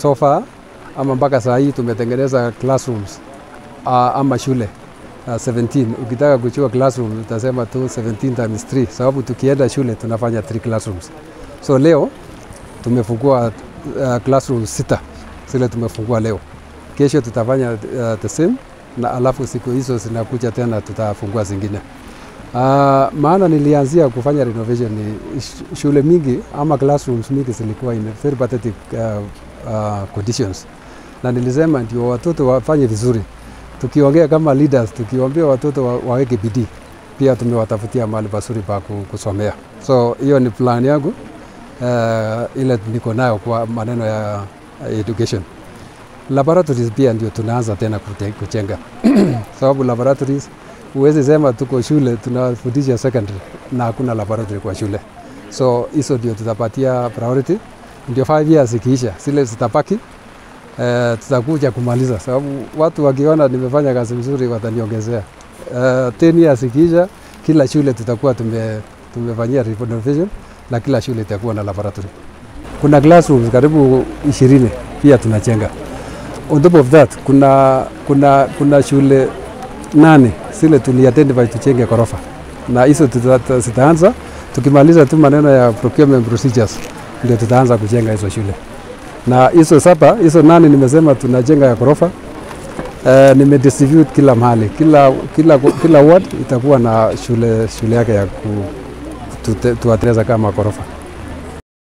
so far ama mpaka saa hii tumetengeneza classrooms uh, ama shule uh, 17. Ukitaka kuchua classroom utasema tu 17 times 3, sababu tukienda shule tunafanya 3 classrooms. So leo tumefungua uh, classroom sita zile tumefungua leo. Kesho tutafanya uh, the same na alafu siku hizo zinakuja tena tutafungua zingine. Uh, maana nilianzia kufanya renovation ni sh- shule mingi ama classrooms mingi zilikuwa in very pathetic uh, uh, conditions, na nilisema ndio watoto wafanye vizuri. Tukiongea kama leaders, tukiombea watoto wa, waweke bidii, pia tumewatafutia mahali pazuri pa ku- kusomea. So hiyo ni plan yangu uh, ile niko nayo kwa maneno ya education. Laboratories pia ndio tunaanza tena kute- kujenga sababu laboratories huwezi sema tuko shule tunafundisha secondary na hakuna laboratory kwa shule, so hizo ndio tutapatia priority, ndio 5 years ikiisha zile zitabaki eh, tutakuja kumaliza, sababu watu wakiona nimefanya kazi mzuri wataniongezea. Eh, 10 years ikiisha, kila shule tutakuwa tume, tumefanyia renovation na kila shule itakuwa na laboratory. Kuna classrooms karibu ishirini pia tunajenga. On top of that kuna, kuna, kuna shule nane zile tuliidentify tujenge ghorofa, na hizo tuta- zitaanza tukimaliza tu maneno ya procurement procedures, ndio tutaanza kujenga hizo shule na hizo saba hizo nane nimesema tunajenga ya ghorofa. Uh, nimedistribute kila mahali, kila, kila, kila ward itakuwa na shule, shule yake ya ku, tu, tuateneza kama ghorofa.